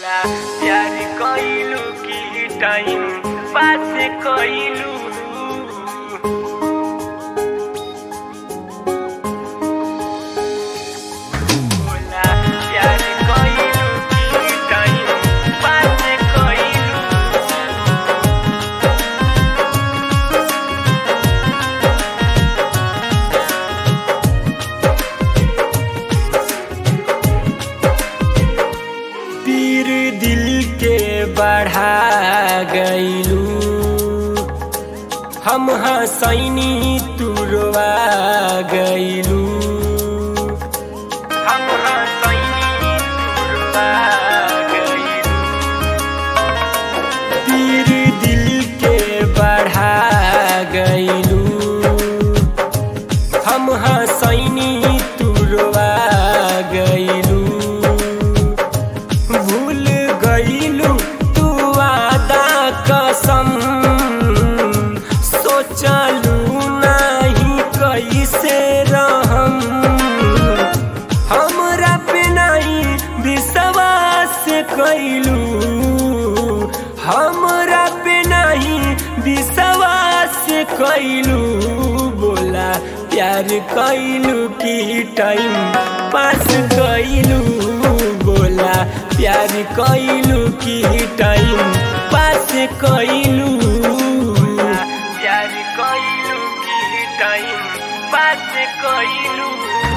बोला प्यार कइलू की टाइम पास कइलू बोला प्यार कइलू की टाइम पास कइलू पीर दिल के बढ़ा गईलू हम हसैनी तुरवा गईलू हम हसैनी तुरवा गइलू पीर दिल के बढ़ा गईलू हम हसैनी तुरवा गईलू भूल गईलू तू आदा कसम सोचलू नहीं कैसे रहम हमरा पे नहीं विश्वास कैलू हमरा पे नहीं विश्वास कैलू बोला प्यार कैलू की टाइम पास कैलू बोला प्यार कैलू की टाइम पास कैलू प्यार कइलू की टाइम पास कइलू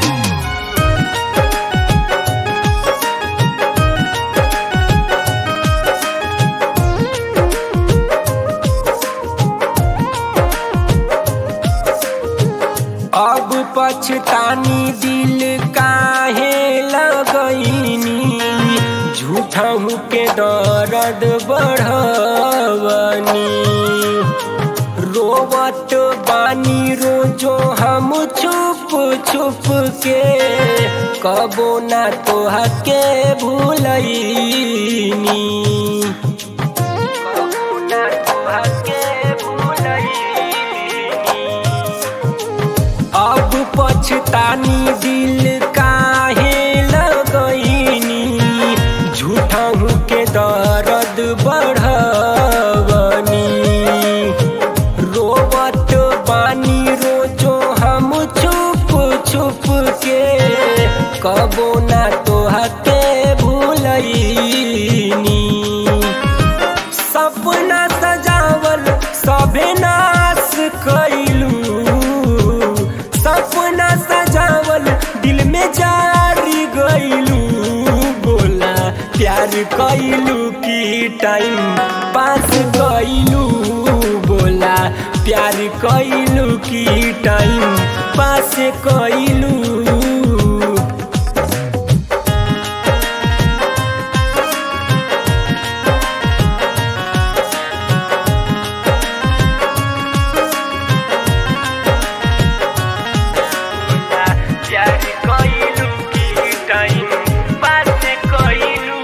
अब पछतानी दिल काहे लगैनी झूठहू के दर्द बढ़वनी रोवत बानी रोजो हम छुप छुप के कबो ना तोहा के भूलैनी कबो ना तोहा के भूलैनी अब पछतानी दिल काहे लगैनी झूठहू के दर्द बढ़वनी रोवत बानी रोजो हम छुप छुप के कबो ना तोहा के भूलैनी सपना सजावल सभे नाश कैलू सपना सजावल दिल में जारी गईलू बोला प्यार कैलू की टाइम पास कैलू बोला प्यार कैलू की टाइम पास कैलू बोला प्यार कइलू की टाइम पास कइलू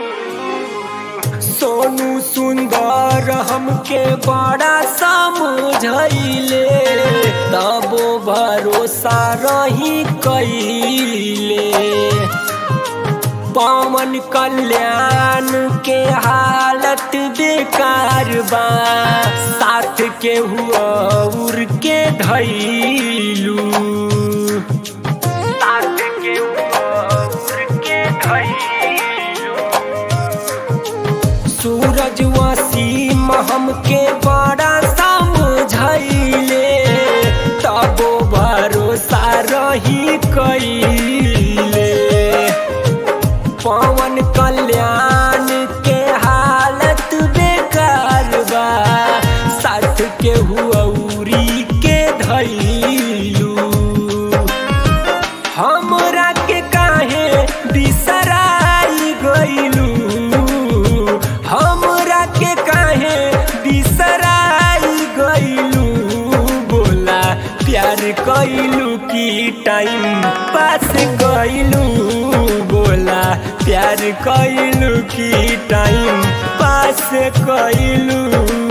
सोनू सुंदर हमके बड़ा समझैले तबो भरोसा रही कैले पवन कल्याण के हालत बेकार बा साथ के हुआ उड़ के धैलू साथ के ऊपर के धइलू सूरज वसीम हमके बड़ा समझैले तबो भरोसा रही कैले पवन कल्याण के हालत बेकार बा साथ के हुआ उरी के धैलू हमरा के काहे बिसराई गईलू हमरा के काहे बिसराई गईलू बोला प्यार कैलू की टाइम पास कैलू बोला प्यार कैलू की टाइम पास कैलू